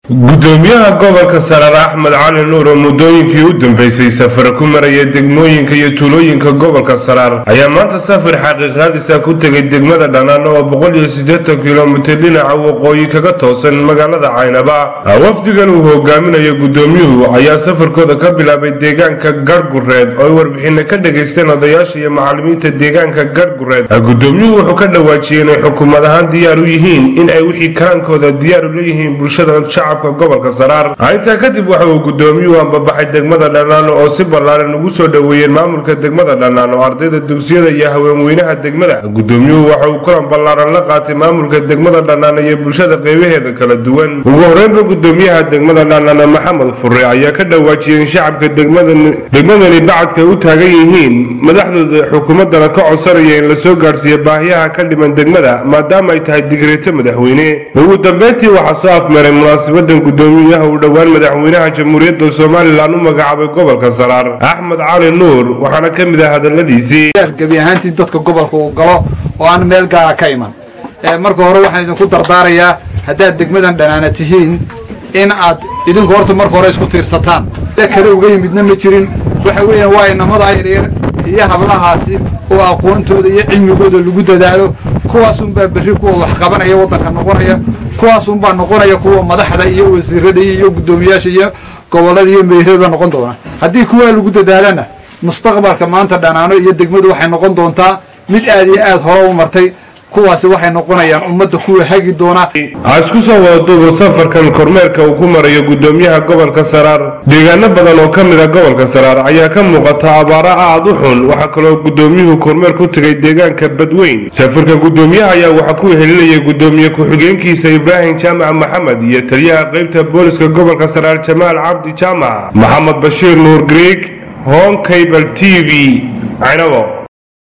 gudoomiyaha gobolka saraar axmed cali nuur oo muddooyinkii u dambeysay safar ku maraya degmooyinka iyo tuulooyinka gobolka saraar ayaa maanta safar xaqiiqraadisa ku tegay degmada dhanaano oo boqol iyo siddeetan kilomitir dhinaca waqooyi kaga toosan magaalada caynaba wafdigan uu hogaaminayo gudoomiyuhu ayaa safarkooda ka bilaabay deegaanka garhgureed oo ay warbixina ka dhagaysteen odayaasha iyo macalimiinta deegaanka garhgureed gudoomiyuhu wuxuu ka dhawaajiyey inay xukuumad ahaan diyaar u yihiin in ay wixii karaankooda diyaar u leeyihiin bulshada shacabka gobolka saraar intaa kadib waxa uu gudoomiyuhu ambabaxay degmada dhanaano oo si ballaaran ugu soo dhoweeyeen maamulka degmada dhanaano ardayda dugsiyada iyo haweenweynaha degmada gudoomiyuhu waxa uu kulan ballaaran la qaatay maamulka degmada dhanaano iyo bulshada qaybaheeda kala duwan ugu horeynba gudoomiyaha degmada dhanaano maxamed fure ayaa ka dhawaajiyey in shacabka degmadani bacadka u taagan yihiin madaxdooda xukuumadana ka codsanaya in lasoo gaadhsiiyo baahiyaha ka dhiman degmada maadaama ay tahay digreeto madaxweyne ugu dambeyntii waxaa soo afmeeray munaasabadan gudoomiyaha uu dhowaan madaxweynaha jamhuuriyadda somalilan u magacaabay gobolka saraar axmed cali nuur waxaana ka mid ah hadaladiisii gebi ahaantii dadka gobolka uu galo oo aan meel gaara ka iman marka hore waxaan idinku dardaarayaa haddaad degmadan dhanaana tihiin in aad idinku horta marka hore isku tiirsataan kale uga yimidna ma jirin waxa weeyaan waa inamada yaryar iyo hablahaasi oo aqoontooda iyo cilmigooda lagu dadaalo kuwaasunbaa berri kuwa wax qabanaya waddanka noqonaya kuwaasunbaa noqonaya kuwa madaxda iyo wasiirada iyo guddoomiyaasha iyo gobollada iyo meerada noqon doona haddii kuwaa lagu dadaalana mustaqbalka maanta dhanaano iyo degmadu waxay noqon doontaa mid aad iyo aad hore u martay kuwaasi waxay noqonayaan ummadda kuwa hagi doona ha isku soo wadaduuba safarkan kormeerka uu ku marayo gudoomiyaha gobolka saraar deegaano badan oo ka mid a gobolka saraar ayaa ka muuqata abaara aad u xun waxaa kaloo gudoomiyuhu kormeer ku tegay deegaanka badweyn safarka gudoomiyaha ayaa waxaa ku helinayay gudoomiye ku-xigeenkiisa ibraahim jaamac maxamed iyo taliyaha qaybta booliska gobolka saraar jamaal cabdi jaamac maxamed bashiir nuur griig hon cable t v caynabo